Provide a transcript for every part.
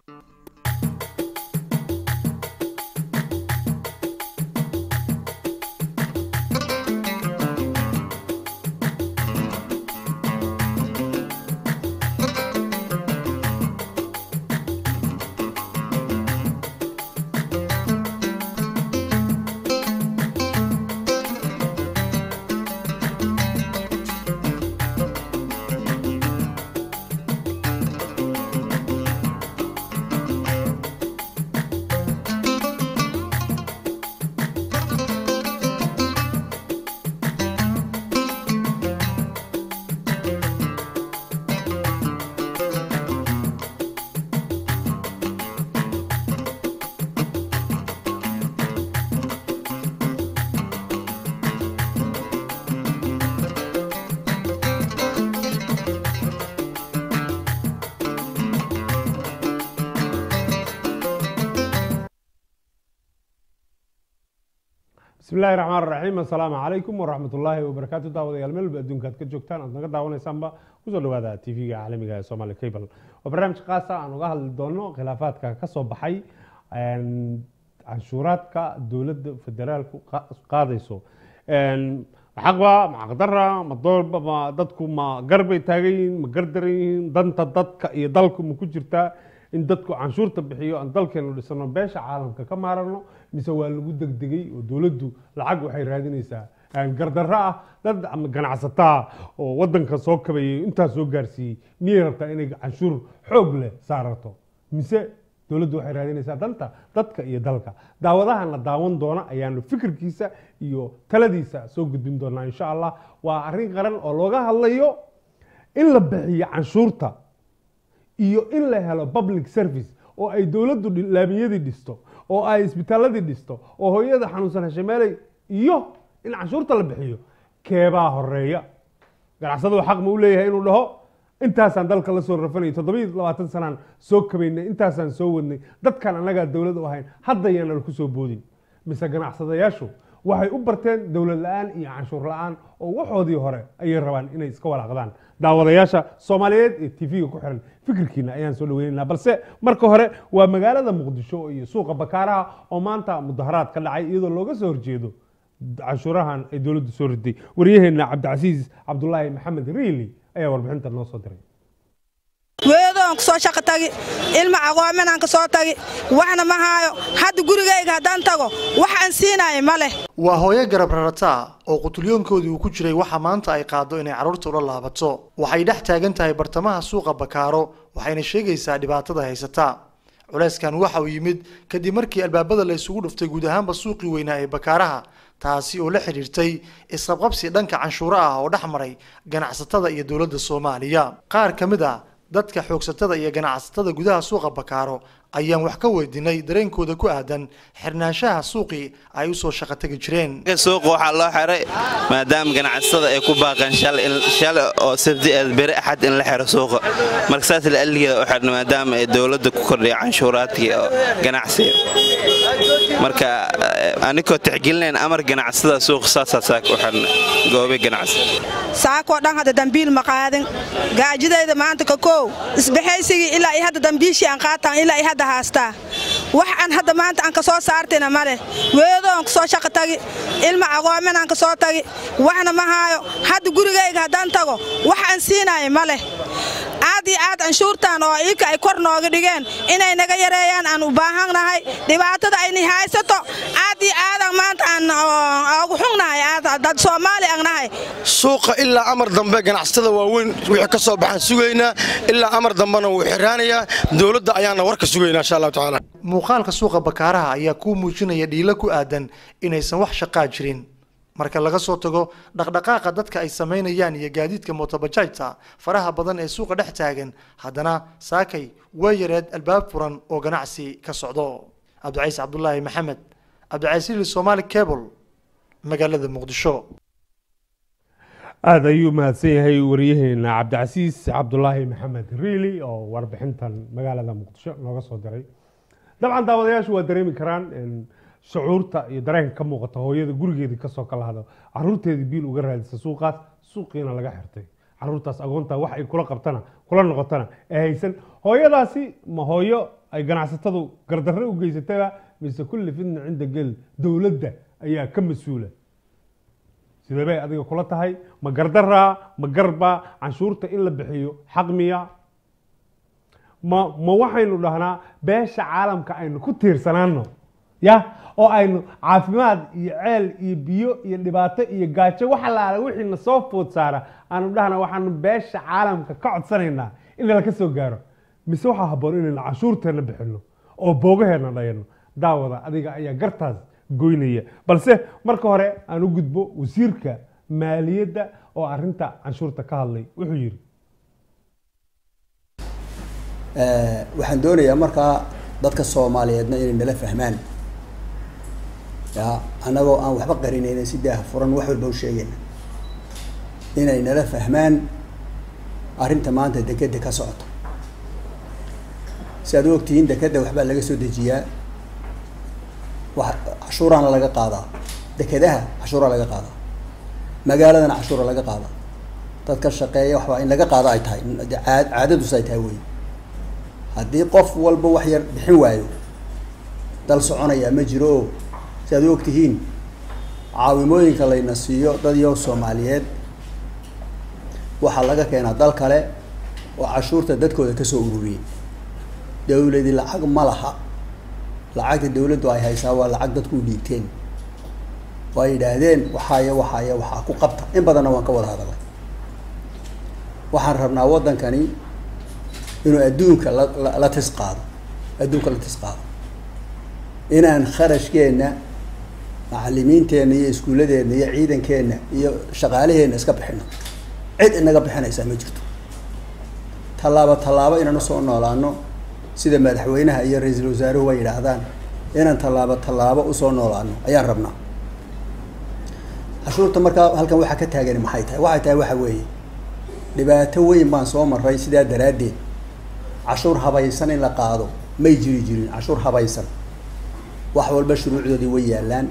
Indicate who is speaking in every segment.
Speaker 1: bismi illaahi raxmaan raxiim assalaamu calaykum waraxmat ullaahi wabarakaatu daawadayaal meel walba adduunka aad ka joogtaan aad naga daawanaysaanba kusoo dhawaada t v-ga caalamiga ee somali cable waa barnaamij khaasa aan uga hadli doono khilaafaadka ka soo baxay canshuuraadka dowladda federaalku qaadayso xaqba ma xaqdara ma doolba ma dadku ma garbay taagan yihiin ma gardaran yihiin danta dadka iyo dalku ma ku jirtaa in dadku canshuurta bixiyo aan dalkeenu dhisano beesha caalamka ka maarano mise waa lagu degdegay oo dowladdu lacag waxay raadinaysaa gardarro ah dad ama ganacsataa oo wadanka soo kabayay intaa soo gaarsiiyey miyay rabtaa inay canshuur xoog leh saarato mise dowladdu waxay raadinaysaa danta dadka iyo dalka daawadahan la daawan doona ayaanu fikirkiisa iyo taladiisa soo gudbin doonaa insha allah waa arrin qaran oo looga hadlayo in la bixiyo canshuurta iyo in la helo public service oo ay dowladdu laamiyadii dhisto oo ay isbitaaladii dhisto oo hooyada xanuunsan hashameeley iyo in canshuurta la bixiyo keebaa horeeya ganacsadu xaq ma u leeyahay inuu dhaho intaasaan dalka la soo rafanayay toddobiyo labaatan sanaan soo kabaynay intaasaan soo wadnay dadkan annagaa dowlad u ahayn hadda yaana ku soo boodin mise ganacsadayaashu waxay u barteen dowlad la-aan iyo canshuur la-aan oo waxoodii hore ayay rabaan inay iska walaaqdaan daawadayaasha soomaaliyeed ee t v-ga ku xiran fikirkiina ayaan soo dhaweynaynaa balse marka hore waa magaalada muqdisho iyo suuqa bakaaraha oo maanta mudaharaad ka dhacay iyadoo looga soo horjeedo canshuurahan ay dowladdu soo riday waryaheena cabdicasiis cabdulaahi maxamed riili ayaa warbixinta noo soo diray
Speaker 2: weedoon ku soo shaqo tagi ilma aqoominaan ka soo tagi waxna ma haayo hadda gurigayga haddaan tago wax aan siinaayo ma leh
Speaker 3: waa hooyo garab rarataa oo qutulyoonkoodii uu ku jiray waxa maanta ay qaado inay carruurta ula laabato waxay dhex taagan tahay bartamaha suuqa bakaaro waxayna sheegaysaa dhibaatada haysata culeyskan waxa uu yimid kadib markii albaabada la isugu dhuftay guud ahaanba suuqii weynaa ee bakaaraha taasi oo la xidhiirtay isqabqabsi dhanka canshuuro ah oo dhex maray ganacsatada iyo dowladda soomaaliya qaar ka mid a dadka xoogsatada iyo ganacsatada gudaha suuqa bakaaro ayaan wax ka weydiinay dareenkooda ku aadan xirnaanshaha suuqii ay u soo shaqo tagi jireen
Speaker 4: suuqa waxaa loo xiray maadaama ganacsatada ay ku baaqeen shalay oo sabti eed beri axad in la xiro suuqa marka saas laalligeeda u xirna maadaama ay dowladda ku kordhiya canshuuraadkii oo ganacsiga marka anikoo tixgelinayn amar ganacsada suuqa saasaa saaka u xirna goobe ganacsi
Speaker 2: saakoo dhan hadda dambiil ma qaadin gaajidayda maanta ka koow isbaxaysigii ilaa iyo hadda dambiishii aan qaataan ilaa iyo hadda haastaa wax aan hadda maanta aan ka soo saartina ma leh weedoon ku soo shaqo tagi ilma aqoominaan ka soo tagi waxna ma haayo hadda gurigayga haddaan tago wax aan siinaayo ma leh aad iyo aad canshuurtan oo iika ay kor nooga dhigeen inay naga yareeyaan aan u baahannahay dhibaatada ayna haysato aad iyo aadaan maanta aan ugu xugnahay dad soomaali aan nahay
Speaker 5: suuqa ilaa amar dambe ganacsatada waaweyn wixii ka soo baxaan sugaynaa ilaa amar dambena wuu xiraanayaa dowladda ayaana warka sugaynaa insha allahu tacaala
Speaker 3: muuqaalka suuqa bakaaraha ayaa kuu muujinaya dhiilo ku aadan inaysan wax shaqaa jirin marka laga soo tago dhaqdhaqaaqa dadka ay samaynayaan iyo gaadiidka mootobajaajta faraha badan ee suuqa dhex taagan haddana saakay waa yareed albaab furan oo ganacsi ka socdo cabdicaiis cabdulaahi maxamed cabdicaiisili somaali cable magaalada muqdisho
Speaker 1: aada ayuu mahadsan yahay waryaheena cabdicasiis cabdulaahi maxamed riili oo warbixintan magaalada muqdisho nooga soo diray dabcan daawadayaashu waa dareemi karaan shucuurta iyo dareenka ka muuqata hooyada gurigeedii kasoo kala hado caruurteedii biil uga raadisa suuqaas suuqiina laga xirtay caruurtaas agoonta wax ay kula qabtana kula noqotana ee haysan hooyadaasi ma hooyo ay ganacsatadu gardarre u geysataba mise kulli fitna cinda gel dowladda ayaa ka mas-uula sidee bay adiga kula tahay ma gardaraa ma garba canshuurta in la bixiyo xaq miya ma ma waxaynu dhahnaa beesha caalamka aynu ku tiirsanaano ya oo aynu caafimaad iyo ceel iyo biyo iyo dhibaato iyo gaajo wax allaala wixii na soo food saara aanu dhahna waxaanu beesha caalamka ka codsanaynaa in lala soo gaaro mise waxaa habboon inaynu canshuurteena bixino oo boogaheena dhayano daawada adiga ayaa gartaas goynaya balse marka hore aan u gudbo wasiirka maaliyadda oo arinta canshuurta ka hadlay wuxuu yidhi
Speaker 6: waxaan doonayaa markaa dadka soomaaliyeedna inay nala fahmaan ya annagoo aan waxba qarinayna si daah furan wax walba u sheegayna inay nala fahmaan arrinta maanta dekeda ka socota si aad u ogtihiin dekeda waxbaa laga soo dejiyaa wax cashuuraana laga qaadaa dekedaha cashuuraa laga qaadaa magaaladana cashuura laga qaadaa dadka shaqeeya waxbaa in laga qaado ay tahay caad caadadus ay tahay wey haddii qof walba wax yar bixin waayo dal soconayaa ma jiro oo si aad u ogtihiin caawimooyinka layna siiyo dad yow soomaaliyeed waxaa laga keenaa dal kale oo cashuurta dadkooda kasoo ururiyey dawladi lacag ma laha lacagta dawladdu ay haysaa waa lacag dadku u dhiibteen waa yidhaahdeen waxaaya waxaaya waxaa ku qabta in badanna waan ka wada hadalay waxaan rabnaa waddankani inuu adduunka la la tis qaado adduunka la tis qaado inaan kharashkeenna macalimiinteenna iyo iskuulladeenna iyo ciidankeenna iyo shaqaalaheenna iska bixino cid inaga bixinaysaa ma jirto tallaabo tallaabo inaan usoo noolaano sida madaxweynaha iyo ra-iisul wasaaruhu way yidhaahdaan inaan tallaabo tallaabo usoo noolaano ayaan rabnaa cashuurta markaa halkan waxaa ka taagani maxay tahay waxay tahay waxa weeye dhibaato weyn baan soo maray sidaa daraaddeed cashuur habaysan in la qaado may jiri jirin cashuur habaysan wax walba shuruucdoodii way yaallaan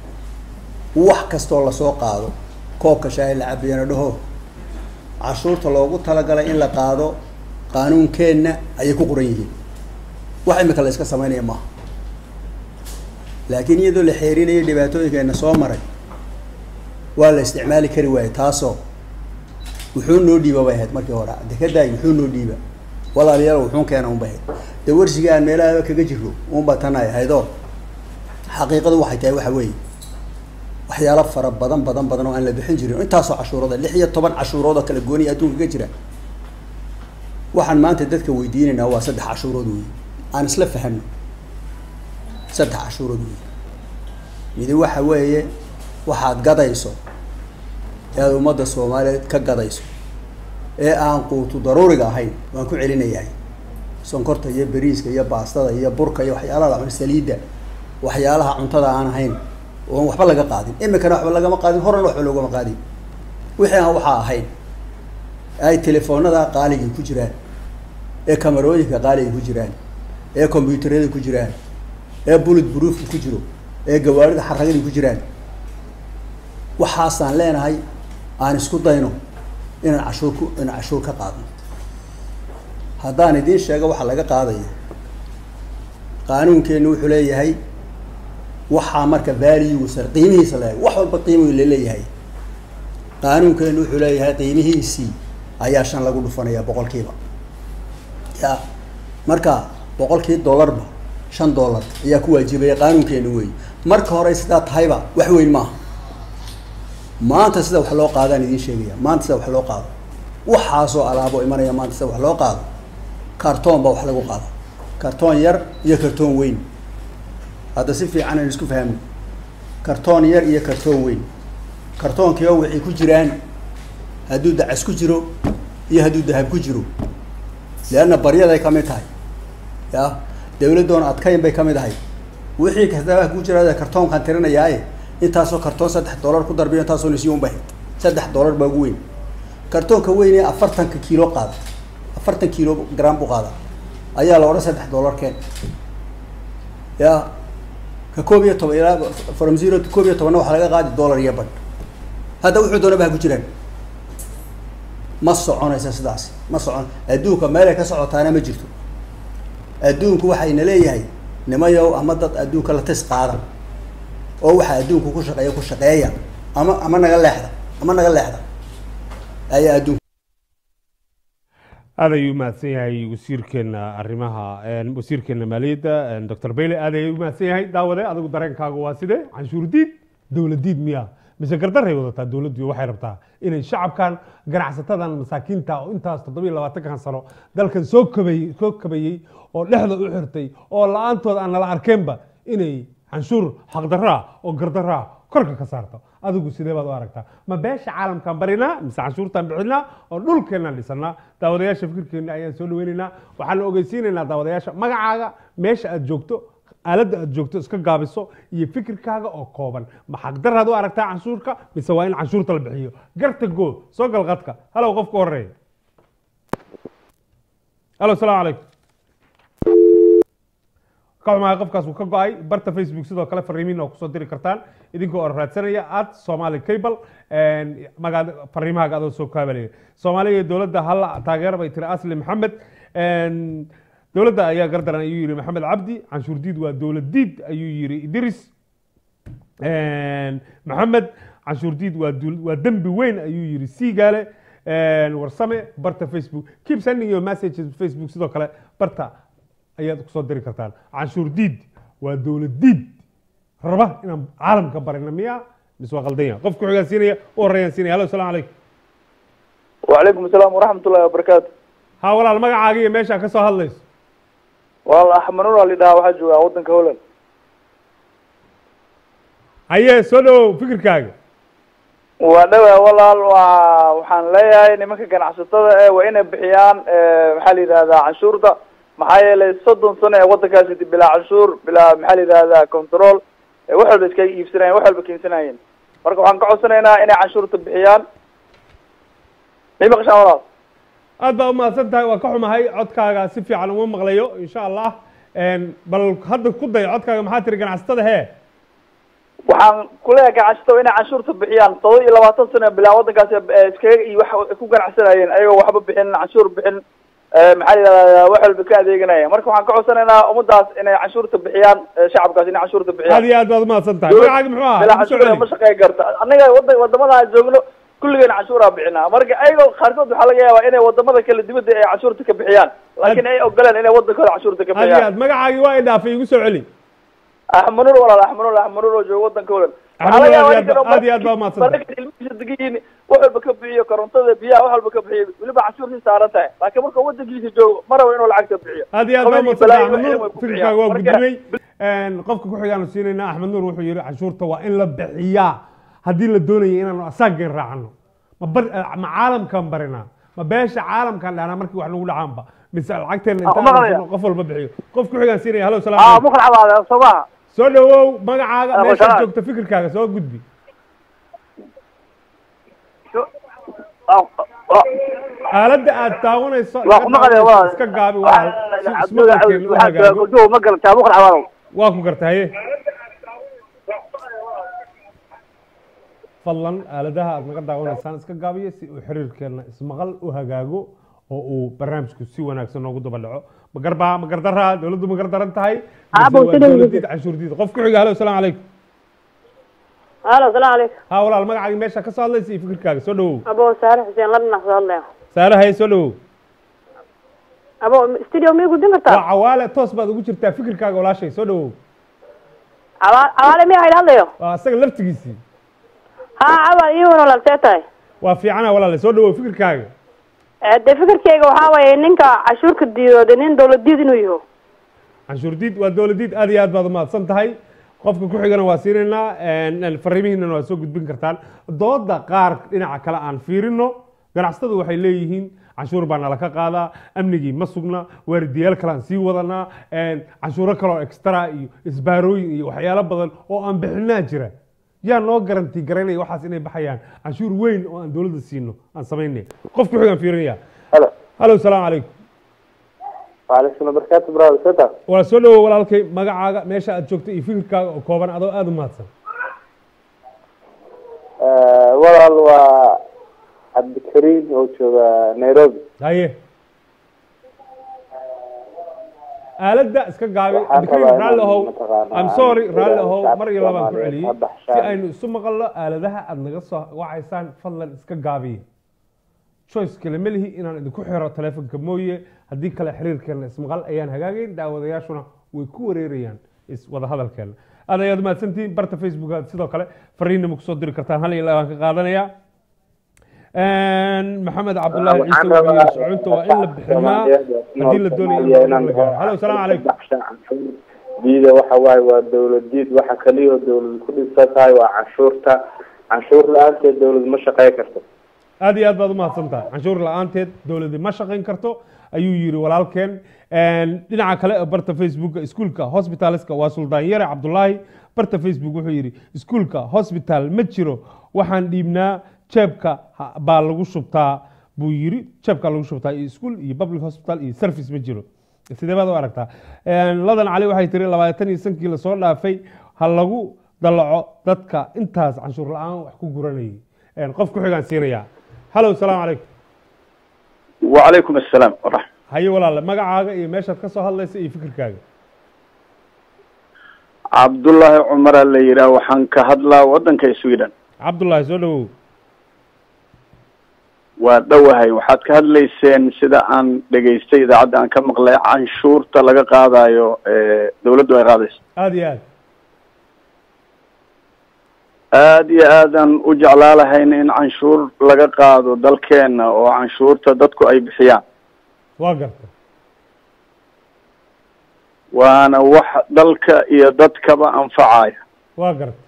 Speaker 6: wax kastoo lasoo qaado koobka shaahi la cabiyana dhaho cashuurta loogu talagalay in la qaado qaanuunkeenna ayay ku qoran yihiin wax imika la iska samaynaya maaha laakiin iyadoo la xeerinayo dhibaatooyinkeena soo maray waa la isticmaali kari waaye taasoo wuxuu noo dhiiba bay ahayd markii hore dekadaay wuxuu noo dhiiba walaalayaal wuxuun keena unbay ahayd dee warsiga aan meelaha kaga jiro unba tan ay ahaydoo xaqiiqadu waxay tahay waxa weeye waxyaalo fara badan badan badan oo aan la bixin jirin intaasoo cashuurooda lix iyo toban cashuurood oo kala gooniya adduunka ka jira waxaan maanta dadka weydiinaynaa waa saddex cashuurood wey aan isla fahano saddex cashuurood wey midi waxa weeye waxaad gadayso ee aad ummadda soomaaliyeed ka gadayso ee aan quutu daruuriga ahayn waan ku celinayahay sonkorta iyo beriiska iyo baastada iyo burka iyo waxyaalaha la cuno saliidda waxyaalaha cuntada aan ahayn oon waxba laga qaadin imikana waxba lagama qaadin horena waxba loogama qaadin wixii aan waxaa ahayn ay telefoonada qaaligii ku jiraan ee kamarooyinka qaaliga ku jiraan ee combyuutarada ku jiraan ee bullet broofka ku jiro ee gawaarida xaragadii ku jiraan waxaasaan leenahay aan isku dayno inaan cashuur ku inaan cashuur ka qaadno haddaan idiin sheego waxa laga qaadayo qaanuunkeennu wuxuu leeyahay waxaa marka valuesa qiimihiisa leeyahay wax walba qiimigu laleeyahay qaanuunkeennu wuxuu leeyahay qiimihiisii ayaa shan lagu dhufanaya boqolkiiba ya marka boqolkii dollarba shan dollar ayaa ku waajibaya qaanuunkeenu wey marka hore sidaa tahayba wax weyn maaha maanta sida wax loo qaadaan idiin sheegaya maanta sida wax loo qaado waxaasoo alaabo imanaya maanta sida wax loo qaado kartoon baa wax lagu qaado kartoon yar iyo kartoon weyn hadda si fiican aynu isku fahmno kartoon yar iyo kartoon weyn kartoonkiio waxay ku jiraan hadduu dacas ku jiro iyo hadduu dahab ku jiro leanna baryaday kamid tahay ya dawladdoona adkayn bay kamid ahay wixii kastaabaa ku jira kartoonkaan tirinayaaye intaasoo kartoon saddex dollar ku darbiyo intaasoo nasiyo unba ahayd saddex dollar baa ugu weyn kartoonka weyn ee afartanka kiilo qaada afartan kiilo gram buu qaada ayaa la odhan saddex dollar keen ya ka koob iyo toban ilaa from zero to koob iyo tobanna waxaa laga qaadi dollar iyo badh hadda wuxuu doonaba ha ku jiraan ma soconaysa sidaasi ma socon adduunka meelay ka socotaana ma jirto adduunku waxayna leeyahay nimayow ama dad adduunka la tis qaadan oo waxa adduunku ku shaqeeya ku shaqeeya ama ama naga leexda ama naga leexda ayaa adduunka
Speaker 1: aad ayuu umahadsan yahay wasiirkeena arrimaha een, wasiirkeena maaliyadda een, dr bayle aad ayuu umahadsan yahay daawade adigu dareenkaagu waa sidee canshuur diid dowlad diid miya mise gardaray wadataa dowladdu waxay rabtaa inay shacabkan ganacsatadan masaakiinta oo intaas toddobiyo labaatankan sano dalkan soo kabayey soo kabayey oo dhexda u xirtay oo la-aantood aan nala arkeenba inay canshuur xaqdarraa oo gardarraa korka ka saarto adigu sidee baad u aragtaa ma beesha caalamkaan barinaa mise canshuurtaan bixinaa oo dhulkeenaan dhisanaa daawadayaasha fikirkeena ayaan soo dhaweynaynaa waxaan ogeysiinaynaa daawadayaasha magacaaga meesha aad joogto aaladda aad joogto iska gaabiso iyo fikirkaaga oo kooban ma xaqdaraad u aragtaa canshuurka mise waa in canshuurta la bixiyo garta goo soo gal qadka halow qofka horeeya halo salaamu calaykum ka xumahay qofkaas uu ka go-ay barta facebook sidoo kale fariimiin oo kusoo diri kartaan idinkoo oo raadsanaya at somali cable magaa fariimahaaga adoo soo kaabalaya soomaaliya iyo dowladda halla taageera bay tiri asli maxamed dowladda ayaa gardaran ayuu yidhi maxamed cabdi canshuur diid waa dowlad diid ayuu yidhi idris maxamed canshuur diid waa dul- waa dembi weyn ayuu yidhi siigaale warsame barta facebook keep sending your messages facebook sidoo kale barta ayaad kusoo diri kartaan canshuur diid waa dowlad diid raba inaan caalamka barina miya mise waa qaldan yahay qofka xogaan siinaya u horreeyaan siinaya halo salaamu calaykum
Speaker 7: وعليكم السلام ورحمة الله وبركاته
Speaker 1: ha walaal magacaaga iyo meeshaa ka soo hadlayso
Speaker 7: والله أحمد نور اللي ده واحد جوا ودن كهولن
Speaker 1: haye soo dhowow fikirkaaga
Speaker 7: ودوا والله وحان ليا نمك كان عصتها وإنا بحيان محلي هذا عنشور ده maxaa yeelay soddon sano ee waddankaasi bilaa canshuur bilaa maxaa la yidhahdaa control wax walba iska iibsanayeen wax walba keensanayeen marka waxaan ka codsanaynaa inay canshuurta bixiyaan may maqashaan walaal
Speaker 1: aad baa umahadsan tahay waa ka xumahay codkaaga si fiican uma maqlayo insha allah bal hadda ku day codkaaga maxaa tiri ganacsatada hee
Speaker 7: waxaan kuleeyahay ganacsatada inay canshuurta bixiyaan todoba iyo labaatan sano bilaa waddankaasi eh, iskaga iyo wax ku ganacsanayeen ayagoo waxba bixin canshuur bixin eh, maxaa la yidhahdaa wax walba ka adeeganaya marka waxaan ka codsanaynaa ummadaas inay canshuurta bixiyaan eh, shacabkaas inay canshuurta bixiyaan
Speaker 1: aad iyo aad baad umahadsan tahay magacaaga muxuu ahaa
Speaker 7: bilaa
Speaker 1: Igu soo
Speaker 7: canshuur
Speaker 1: celi.
Speaker 7: ma shaqeyn karta annaga wada wadamada aan joogno kulligeen canshuuraa bixinaa marka ayagoo qaarkood waxaa laga yaabaa inay wadamada kale dibadda ay canshuurta ka bixiyaan laakiin ay ogoleen inay wadankooda canshuurta ka
Speaker 1: aad iyo
Speaker 7: bixiyaan
Speaker 1: aad magacaagii waa idhaafay igu soo celi
Speaker 7: axmed nuur walaal axmed nuur axmed nuur oo jooga wadanka holan
Speaker 1: Axmed Nuur, aad iyo aad- aad iyo aad baa umahadsan tahay.
Speaker 7: marka ilmihiisa degan wax walba ka bixiyo korontada biyaha wax walba ka bixiyo weliba canshuurtii saaran tahay laakiin marka wadankiisa joogo ma rabo inuu lacagta bixiyo
Speaker 1: aad iyo aad baa
Speaker 7: Qabiil iyo
Speaker 1: umahadsan tahay
Speaker 7: balaayo
Speaker 1: axmed
Speaker 7: waxay
Speaker 1: nuur
Speaker 7: ku
Speaker 1: fikirkaaga waa
Speaker 7: bixiyaan.
Speaker 1: gudbinay qofka ku xigaanu siinaynaa axmed nuur wuxuu yidhi canshuurta waa in la bixiyaa haddii la doonayo inaanu asaageen raacano ma bar- ma caalamkan barinaa ma beesha caalamkan dhahnaa markii wax nagu dhacaanba mise lacagteena
Speaker 7: Ah,
Speaker 1: intaan
Speaker 7: maqlaya.
Speaker 1: qof walba bixiyo qof ku xigaan siinaya halo salaam
Speaker 7: aa
Speaker 1: calaykum.
Speaker 7: muqal xabaada soo maha
Speaker 1: soo dhawow magacaaga
Speaker 7: Ah,
Speaker 1: meeshaad
Speaker 7: wasalaam.
Speaker 1: joogto fikirkaaga soo gudbi aaladda aad daawanayso
Speaker 7: Waa ku maqlaya, waa-
Speaker 1: iska gaabi waa si- ismaqalkeena u hagaago
Speaker 7: ma galataa muqal xabaada
Speaker 1: waa ku garta haye fadlan aaladaha aad naga daawanaysaan iska gaabiyo si uu xiriirkeena ismaqal u hagaago oo uu barnaamijku si wanaagsan noogu daba dhaco ma garbaa ma gardaraa dowladdu ma gardaran tahay mise
Speaker 8: Abo,
Speaker 1: waa
Speaker 8: sidoo
Speaker 1: dowladiid canshuurdiid qof ku xiga halo salaamu calaykum
Speaker 8: halo salaam calaykum
Speaker 1: ha walaal magacaagi meesha ka soo hadlaysa iyo fikirkaaga soo dhawow
Speaker 8: abo saare xuseen la dhinac soo hadlaya
Speaker 1: saare haye soo dhawow
Speaker 8: abo studio miyay gudin
Speaker 1: waa
Speaker 8: kartaa
Speaker 1: cawaale toos baad ugu jirtaa fikirkaaga walaashay soo dhawow
Speaker 8: Cawa- cawaale miyaa hayla hadlayo
Speaker 1: waa asaga laftigiisii
Speaker 8: ha cawaal iyo walaal see tahay
Speaker 1: waa fiicana walaale soo dhawow fikirkaaga
Speaker 8: Eh, dee fikirkeyga waxaa waaye ninka cashuurka diidooda nin dowlad diid inuu yaho
Speaker 1: canshuurdiid waa dowladiid aad iyo aad baad umahadsan tahay qofka ku xigana waa siinaynaa fariimihiinana waa soo gudbin kartaan dooda qaar dhinaca kale aan fiirino ganacsatadu waxay leeyihiin canshuur baa nala ka qaadaa amnigii ma sugna waardiyaal kale aan sii wadanaa canshuuro kaleoo extra iyo isbaarooyin iyo waxyaalo badan oo aan bixinaa jira yaa noo garanti garanaya waxaas inay baxayaan canshuur weyn oo aan dowladda siino aan samaynay qof ku xigaan fiirinaya
Speaker 7: halo
Speaker 1: halo salaamu calaykum
Speaker 7: waalaikum barakaatu brother seta
Speaker 1: waa soo dhawow walaalkay magacaaga meesha aad joogto iyo fikirkaaga oo kooban adoo aada u mahadsan
Speaker 7: walaal waa cabdikariim oo jooga nairobi
Speaker 1: haye aaladda iska gaabi
Speaker 9: Waxaan
Speaker 1: Abdikariim
Speaker 9: rabaa
Speaker 1: raalli
Speaker 9: inaan
Speaker 1: ahow
Speaker 9: mataqaanaa
Speaker 1: I'm sorry
Speaker 9: aan
Speaker 1: raalli
Speaker 9: sida
Speaker 1: ahow
Speaker 9: shacabka
Speaker 1: mar iyo labaan ku
Speaker 9: Soomaaliyeed
Speaker 1: celiyey
Speaker 9: ka baxshaan.
Speaker 1: si aynu isu maqalno aaladaha aad naga soo wacaysaan fadlan iska gaabiya choice kale ma lihi inaan idinku xiro taleefonka mooye haddii kale xiriirkeena ismaqal ayaan hagaagayn daawadayaashuna way ku wareerayaan is wada hadalkeena aad ayaad mahadsantihiin barta facebook aad sidoo kale fariinna ma kusoo diri kartaan hal iyo laba baan ka qaadanayaa maxamed cabdullaahi ciise
Speaker 9: Waxaan
Speaker 1: wuxuu
Speaker 9: rabaa
Speaker 1: yiri soconta waa in la biximaa haddii la doonayo in la gaaro halo salaamu calaykum
Speaker 9: diida waxa waaye waa dowladiid waxa kaliya oo dowlad ku dhisan tahay waa canshuurta canshuur la-aanteed dowlad ma shaqeyn karto
Speaker 1: aad iyo aad baad umahadsan tahay canshuur la-aanteed dowladii ma shaqayn karto ayuu yiri walaalkeen dhinaca kale ee barta facebooka iskuulka hospitaleska waa suldaan yare cabdulaahi barta facebook wuxuu yidhi iskuulka hospital ma jiro waxaan dhiibnaa jeebka ha- baa lagu shubtaa buu yiri jeebka lagu shubtaa iyo iskuul iyo public hospital iyo service ma jiro sidee baad u aragtaa ladan cali waxay tiri labaatan iyo sankii lasoo dhaafay ha lagu dalaco dadka intaas canshuur la-aan wax ku guranayay qof ku xigaan siinayaa halow salaamu calaykum
Speaker 10: وعليكم السلام ورحمة
Speaker 1: haye walaale magacaaga iyo meeshaad ka soo hadlaysa iyo fikirkaaga
Speaker 10: عبد الله عمر اللي يرى وحن كهدلا ودن كي سويدن
Speaker 1: cabdullaahi soo dhawow
Speaker 10: ودوهي وحد كهدليسين سيدا أن دقيستي إذا عد أن كم مقلع عنشور تلقى قادايو إيه، دولة دوي قاديس
Speaker 1: aada iyo aad
Speaker 10: aad iyo aadan u jeclaa lahayn in canshuur laga qaado dalkeena oo canshuurta dadku ay bixiyaan
Speaker 1: waa garta
Speaker 10: waana wax dalka iyo dadkaba anfacaya
Speaker 1: waa garta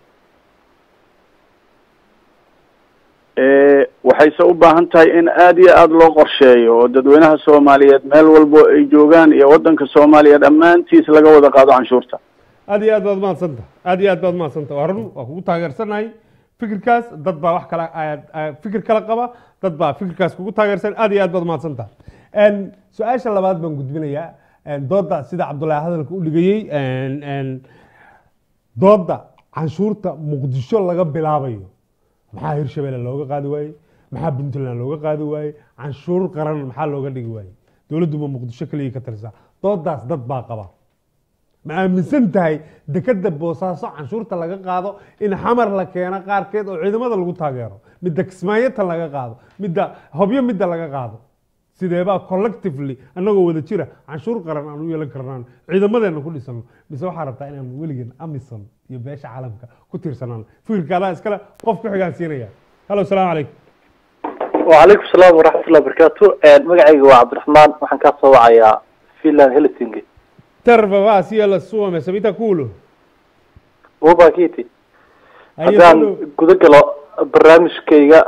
Speaker 10: ee waxayse u baahan tahay in aad iyo aada loo qorsheeyo oo dadweynaha soomaaliyeed meel walbo ay joogaan iyo waddanka soomaaliya dhammaantiis laga wada qaado canshuurta
Speaker 1: aad iyo aad baad umahadsanta aad iyo aad baad umahadsanta waa run waa kugu taageersanahay fikirkaas dad baa wax kale aad- aad fikir kale qaba dad baa fikirkaas kugu taageersan aad iyo aad baad umahadsanta su-aasha labaad baan gudbinayaa dooda sida cabdullaahi hadalka u dhigayey dooda canshuurta muqdisho laga bilaabayo maxaa hirshabelle looga qaadi waayey maxaa puntland looga qaadi waayey canshuur qaran maxaa looga dhigi waayey dowladdu ma muqdisho keliya ka talisaa doodaas dad baa qaba ma aaminsan tahay dekeda boosaaso canshuurta laga qaado in xamar la keeno qaarkeed oo ciidamada lagu taageero midda kismaayata laga qaado midda hobyo midda laga qaado sideebaa collectively annagoo wada jira canshuur qaran aan u yeelan karnaan ciidamadeena ku dhisano mise waxaa rabtaa inaan weligeen amison iyo beesha caalamka ku tiirsanaan fikirka adaa iskale qof ku xigaan siinaya halo salaamu calaykum
Speaker 11: وعليكم السلام ورحمة الله وبركاته مقعي وعبد الرحمن وحن كاسو وعيا فيلان هيلسينجي
Speaker 1: terva va sia la sua mesa vita culo
Speaker 11: وباكيتي
Speaker 1: Ayo,
Speaker 11: haddaan
Speaker 1: hello.
Speaker 11: guda galo barnaamijkayga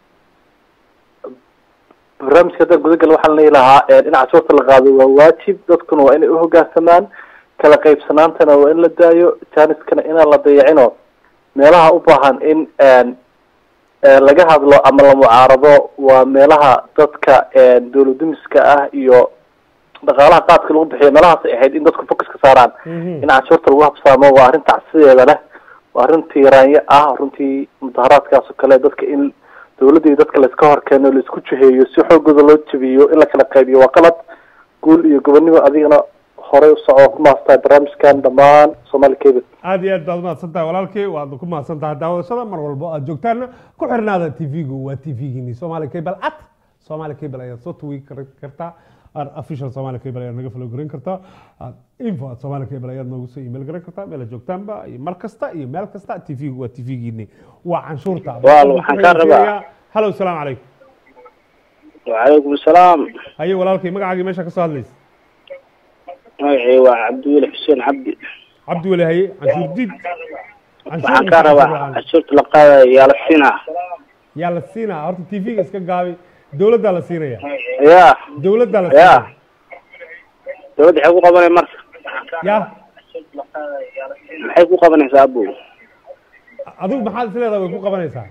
Speaker 11: barnaamijka haddaan guda galo waxaan leeyi lahaa in cashuurta la qaado waa waajib dadkuna waa inay uhogaansamaan kala qaybsanaantana waa in la daayo jaaniskana inaan la dayacino meelaha u baahan in eh, laga hadlo ama la mucaarado waa meelaha dadka dowlad dumiska ah iyo dhaqaalaha qaadka lagu bixiyo meelahaas ay ahayd in dadku focus ka saaraan in canshuurta lagu habsaamo waa arrin tacsideeda leh waa arrin tiiraanyo ah runtii mudaharaadkaas oo kale dadka in dowladda iyo dadka layska horkeeno laisku jiheeyo si xoogooda loo jabiyo in la kala qaybiyo waa qalad guul iyo gobonimo adigana horey u soco ku maastahay barnaamijkan dhammaan soomaali cable
Speaker 1: aad iyo aad baad umahadsan tahay walaalkay waad ku mahadsan tahay daawadashada mar walbo aad joogtaana ku xirnaada tv-gu waa tv-giini somali cable at somali cable ayaad soo tugi kar- kartaa Ar- official somali cable ayaad naga follow garan kartaa Ad- info at somali cable ayaad noogu soo email garan kartaa meel aad joogtaanba iyo mar kasta iyo meel kasta tv-gu waa tv-giini waa canshuurta
Speaker 10: Walaal, waxaan kaa rabaa.
Speaker 1: halo salaamu calaykum
Speaker 10: وعليكم السلام
Speaker 1: haye walaalkay magacaagii meesha ka soo hadlaysa
Speaker 10: magacii waa cabdiweli xuseen cabdi
Speaker 1: cabdi weli haye canshuur diid
Speaker 10: waxaan kaa rabaa canshuurta la qaadayo yaa la siinaa
Speaker 1: yaa la siinaa horta tv-ga iska gaabi dowladdaa la siinaya
Speaker 10: ya
Speaker 1: dowladdaa la
Speaker 10: ya
Speaker 1: siinaya
Speaker 10: dowladda maxay ku qabanay marka
Speaker 1: ya
Speaker 10: maxay ku qabanaysaa abu
Speaker 1: adigu maxaad is leedahay way ku qabanaysaa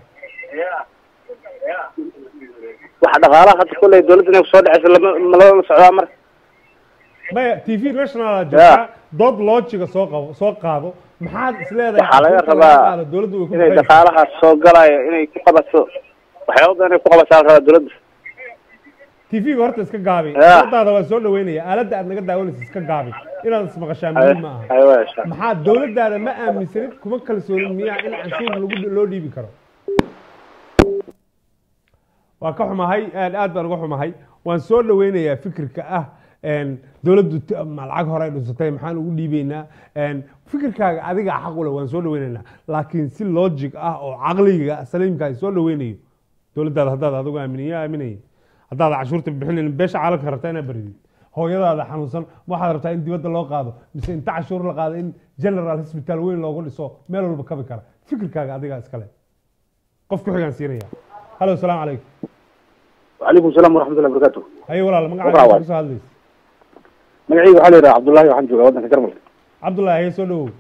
Speaker 10: waxa dhaqaalaha hadda kulley dowladda inay kusoo dhacaysa lama ma lama socdaa marka
Speaker 1: maya tv national aa joogtaa dood loojiga soo qabo soo qaado maxaad is leedahay
Speaker 10: waxaa laga
Speaker 1: canshuurta
Speaker 10: rabaa
Speaker 1: qaado dowladdu way ku
Speaker 10: inay
Speaker 1: bixinaysaa
Speaker 10: dhaqaalahaas soo galayo inay ku qabato waxyaaba badan inay ku qabataa la rabaa dowladda
Speaker 1: tv-ga horta iska gaabi
Speaker 12: Ya.
Speaker 1: dadaada waa soo dhaweynaya aaladda aad naga daawanaysa iska gaabi inaad ismaqashaa
Speaker 12: Ay-
Speaker 1: muhiim ma aha
Speaker 12: ay waa insha
Speaker 1: maxaa dowladdaada ma aaminsanid kuma kalsoonin miyaa in canshuur lagu loo dhiibi karo waa ka xumahay aad aad baan uga xumahay waan soo dhaweynayaa fikirka ah een, dowladdu t- ma lacag hore ay dhunsatay maxaan ugu dhiibeynaa een, fikirkaaga adiga xaq u leh waan soo dhaweynaynaa laakiin si logic ah oo caqliga saliimka ay soo dhaweynayo dowladdaada haddaad adigu aaminiya aaminaya haddaad cashuurta bixinayn beesha caalamka rabtaa inaad baridid hooyadaada xanuunsan waxaad rabtaa in dibadda loo qaado mise inta cashuur la qaado in general hospital weyn loogu dhiso meel walba kabi kara fikirkaaga adigaa iskale qof ku xigaan siinaya halo asalaamu calaykum
Speaker 13: وعليكم السلام ورحمة الله وبركاته
Speaker 1: haye walaal
Speaker 13: Waqraa
Speaker 1: magacaaga
Speaker 13: waay.
Speaker 1: kasoo hadlaysa
Speaker 13: magacayga waxaa la yidhaha cabdullaahi waxaan joogaa waddanka jarmalka
Speaker 1: cabdullahi haye soo dhawow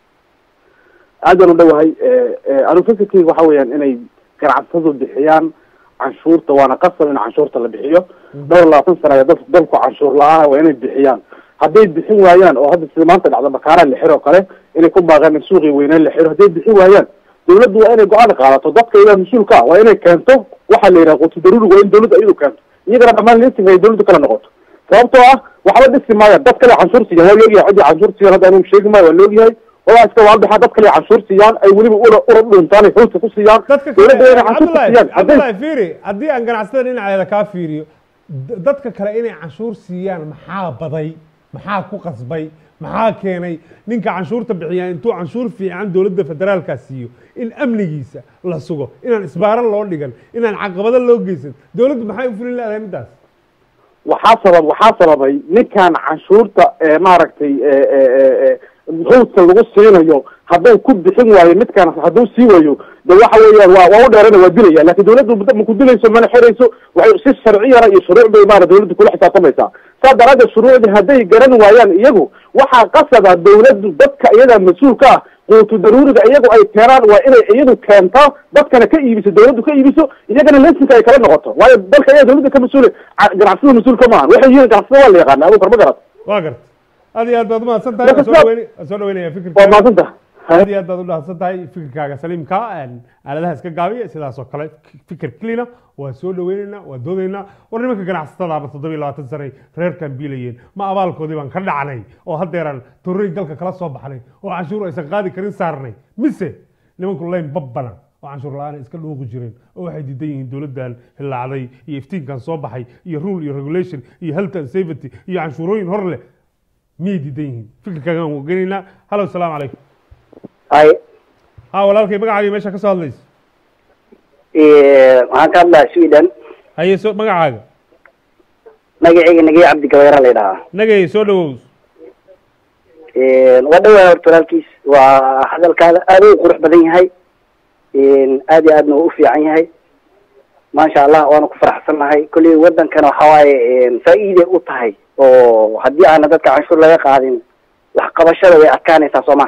Speaker 13: aad baan u dhowahay anu fikirkeyga waxa weeyaan inay ganacsatadu bixiyaan canshuurta waana qasab in canshuurta la bixiyo dhowr labaatan sana ayaa dad dalku canshuur la-aan waa inay bixiyaan hadday bixin waayaan oo hadda sida maanta dhacda bakaara la xiro kale inay ku baaqaan in suuqii weynaan la xiro hadday bixin waayaan dawladdu waa inay go-aan qaadato dadka iyaga mas-uulka ah waa inay keento waxaa la yidhaha qutu daruuriga waa in dawladda iyadu keento iyagana dhammaan liising ay dawladdu kala noqoto sababtoo ah waxba dhisi maayaan dad kale canshuur siiyaan waa loogyahay ciddii canshuur siiyaan hadda anigu sheegi maayo waa loogyahay walaa iska waalbaxa dad kale canshuur siiyaan ay weliba ura ura dhuntaan ay hoosta ku siiyaan dawladda waa inay canshuur ku
Speaker 1: cabdullahi
Speaker 13: siiyaan hadday
Speaker 1: cabdullahi fiiri haddii aan ganacsatada dhinaceeda kaa fiiriyo d- dadka kale inay canshuur siiyaan maxaa baday maxaa ku qasbay maxaa keenay ninka canshuurta bixiyaa intuu canshuur fiican dowladda federaalka siiyo in amnigiisa la sugo inaan isbaaran loo dhigan inaan caqabado loo geysan dowladdu maxay u fulin leedahay middaas
Speaker 13: waxaa sabab waxaa sababay ninkan canshuurta ee maaragtay ee ee ee ee howdka lagu siinayo hadduu ku bixin waayo midkan hadduu sii waayo de waxa weeyaan waa waa u dheerana waa dilaya laakiin dawladdu muddo ma ku dilayso mana xirayso waxay si sharciyana iyo shuruuc bay maara dawladdu kula xisaabtamaysaa saa daraaddeed shuruucdii hadday garan waayaan iyagu waxaa qasaba dawladdu dadka iyaga mas-uulka ah quutu daruuriga iyagu ay keenaan waa inay iyadu keento dadkana ka iibiso dawladdu ka iibiso iyagana lesinka ay kala noqoto waayo dalka iyaga dawladda ka mas-uula ca- ganacsada mas-uulka maahan waxay yihiin ganacsada waa la yaqaana abukar ma garat
Speaker 1: waa garta aad iyo aad baad umahadsan tahay waan soo dhaweyni- waan soo dhaweynaya
Speaker 13: waa
Speaker 1: fikirkaaga
Speaker 13: maadsantaha
Speaker 1: aad iyo aad baad u dhahadsan tahay fikirkaaga saliimka een, aaladaha iska gaabiya sidaas oo kale fikir clina waa soo dhaweynaynaa waa doodaynaa war nimanka ganacsatada ama toddoba iyo labaatan sanay reerkan biilayeen ma abaalkoodii baan ka dhacnay oo haddeeraan torrey galka kala soo baxnay oo canshuur aysan qaadi karin saarnay mise nimanku layn babbanan oo canshuur la-aan ay iska dhuuqi jireen oo waxay diidan yihiin dowladdan hillaacday iyo iftiinkan soo baxay iyo rule iyo regulation iyo health and safety iyo canshuurooyin hor leh miyay diidan yihiin fikirkaagan waan gelaynaa halo asalaamu calaykum
Speaker 14: hay
Speaker 1: ha walaalkay magacaaga meesha ka soo hadlaysa
Speaker 14: waxaan ka hadlaa sweden
Speaker 1: haye soo magacaaga
Speaker 14: magacayga nagay cabdi gabayra la yidhahaa
Speaker 1: nagay soo dhawow
Speaker 14: waa dhawaa horta walaalkiis waa hadalkaada aad u qurux badan yahay aad iyo aadna waa u fiican yahay maasha allah waana ku faraxsannahay kolley wadankana waxa waaye faa'iiday u tahay oo haddii aana dadka canshuur laga qaadin wax qabashada way adkaanaysaa soo ma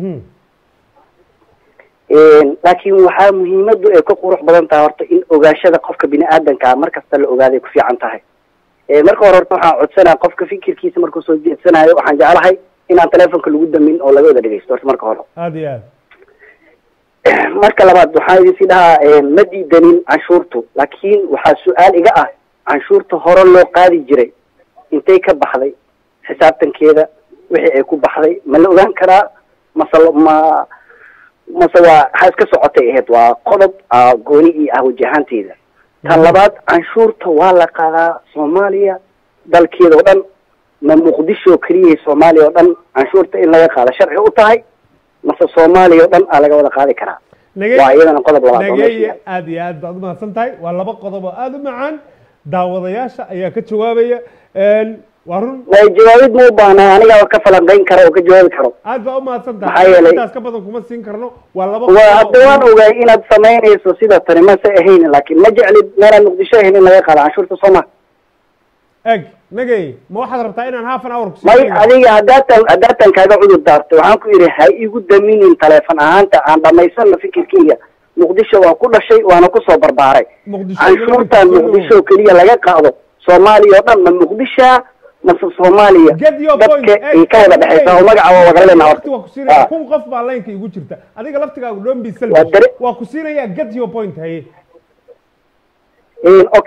Speaker 14: laakiin waxaa muhiimadu ay ka qurux badan tahay horta in ogaashada qofka bini aadanka mar kasta la ogaaday ku fiican tahay marka hore horta waxaan codsanaya qofka fikirkiisa markuu soo jeedsanayo waxaan jeclahay inaan telefonka lagu damin oo laga wada dhegeysto horta marka hore
Speaker 1: aad iyo aad
Speaker 14: marka labaad waxaan idin sii dhahaa ma diidanin canshuurtu laakiin waxaa su-aal iga ah canshuurta hore loo qaadi jiray intay ka baxday xisaabtankeeda wixii ay ku baxday ma la ogaan karaa mase ma mase waa waxaa iska socotay ahayd waa qodob ah, gooni ii ah wajahaanteeda tan labaad canshuurta waa la qaadaa soomaaliya dalkeeda oo dhan ma muqdisho keliya soomaaliya oo dhan canshuurta in laga qaado sharci u tahay mase soomaaliya oo dhan aa laga wada qaadi karaa waa iyadana qodob labaad oo meesha
Speaker 1: nageye aad iyo aad baad umahadsan tahay waa laba qodob oo aad u macaan daawadayaasha ayaa ka jawaabaya waa run
Speaker 14: way jawaabid ma u baahnaa anigaa ka falanqayn kara oo ka jawaabi karo
Speaker 1: aad baa umahadsan
Speaker 14: Maxaa
Speaker 1: tahay
Speaker 14: yeelay-
Speaker 1: intaas ka badan kuma siin karno waa laba
Speaker 14: waa
Speaker 1: qodob
Speaker 14: hadda waan ogaay inaad samaynayso sida tani mase ahayn laakiin ma jeclid meelaan muqdisho ahayn in laga qaado canshuurta sooma
Speaker 1: eg nagey ma waxaad rabtaa inaan half an hour ku
Speaker 14: may
Speaker 1: siiyo?
Speaker 14: adiga haddaatan haddaatan kaaga cudur daarto waxaan ku yidhi ha igu daminin taleefon ahaanta aan dhamaysano fikirkeyga muqdisho waan ku dhashay waana kusoo barbaaray canshuurtan muqdisho keliya laga qaado soomaaliya oo dhan ma muqdisha mase soomaaliya dadka ay ka wada dhexaysa oo magaca waa wada lena
Speaker 1: Waqti waa ku siinaya kun qof baa laynka igu jirta adiga laftigaagu don't be selfish waa ku siinaya get your point haye
Speaker 14: okay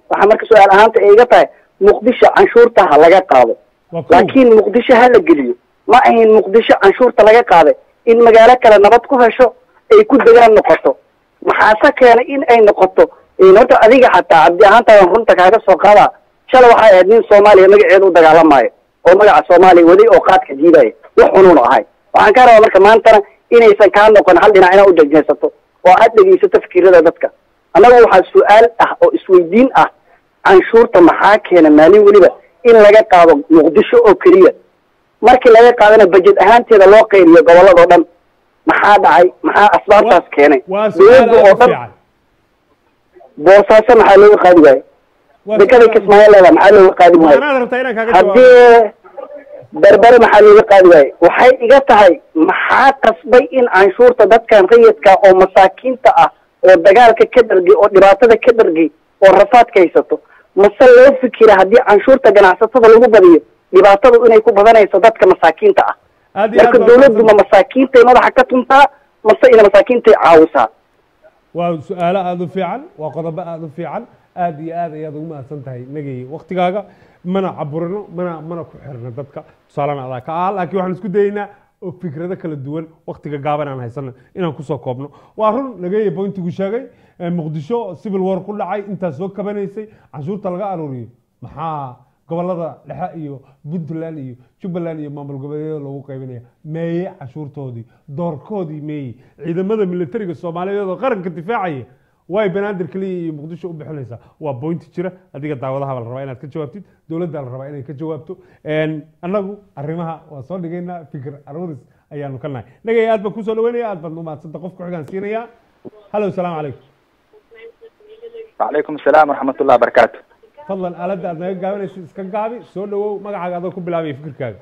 Speaker 14: waxaa marka su-aal ahaanta ay iga tahay muqdisho canshuurta ha laga qaado laakiin muqdisho ha la geliyo ma ahayn muqdisho canshuurta laga qaaday in magaalo kale nabad ku hesho ay ku degaan noqoto maxaase keenay in ay noqoto horta adiga xataa cabdi ahaantaadan runta kaaga soo qaadaa shalay waxay ahayd nin soomaaliya magaceeda u dagaalamaayo oo magaca soomaaliya waday oo qaadka diidaya wax xunuun ahay waxaan ka rabaa marka maantana inaysan kaa noqon hal dhinac inaad u dhegeysato oo aad dhegeysato fikirada dadka annaga waxaa su-aal ah oo isweydiin ah canshuurta maxaa keena maalin weliba in laga qaado muqdisho oo keliya markii laga qaadana bajet ahaanteeda loo qayriyo gobolladao dhan maxaa dhacay maxaa asbaabtaas keenay dowladda oo dhan boosaaso maxaa looga qaadi waaye dekada kismaayo leeda maxaa looga qaadi waaye haddii berbere maxaa looga qaadi waaye waxay iga tahay maxaa qasbay in canshuurta dadkan rayidka oo masaakiinta ah oo dagaalka ka dhargay oo dhibaatada ka dhargay oo rafaadka haysato mase loo fikira haddii canshuurta ganacsatada lagu badiyo dhibaatadu inay ku badanayso dadka masaakiinta ah marka dawladdu ma masaakiintay madaxa ka tuntaa mase ina masaakiintay caawisaa
Speaker 1: waa su-aalo aada u fiican waa qodobo aada u fiican aada iyo aad ayaad ugu mahadsan tahay nagay waktigaaga mana caburino mana mana ku xirno dadka tusaalena adaa ka ah laakiin waxaan isku dayeynaa oo fikrado kala duwan waktiga gaaban aan haysano inaan kusoo koobno waa run nagaya bointigu sheegay muqdisho civil war ku dhacay intaas soo kabanaysay canshuurta laga aruuriyo maxaa gobolada dhexe iyo puntland iyo jubbaland iyo maamul goboleedyada lagu qaybinaya meeye cashuurtoodii doorkoodii meeye ciidamada militariga soomaaliyeed oo qaranka difaacaya way banaadir keliya iyo muqdisho u bixinaysaa waa bointi jira adiga daawadahaba la rabaa inaad ka jawaabtid dowladda la rabaa inay ka jawaabto annagu arrimaha waa soo dhigaynaa fikir aruuris ayaanu ka nahay nagay aad baan kusoo dhaweynaya aad baan umaadsanta qofka xigaan siinaya halo salaamu calaykum
Speaker 12: وعليكم السلام ورحمة الله وبركاته
Speaker 1: fadlan aaladda aad naga gaabanaysid iska gaabi soo dhawow magacaaga adoo ku bilaabaya fikirkaaga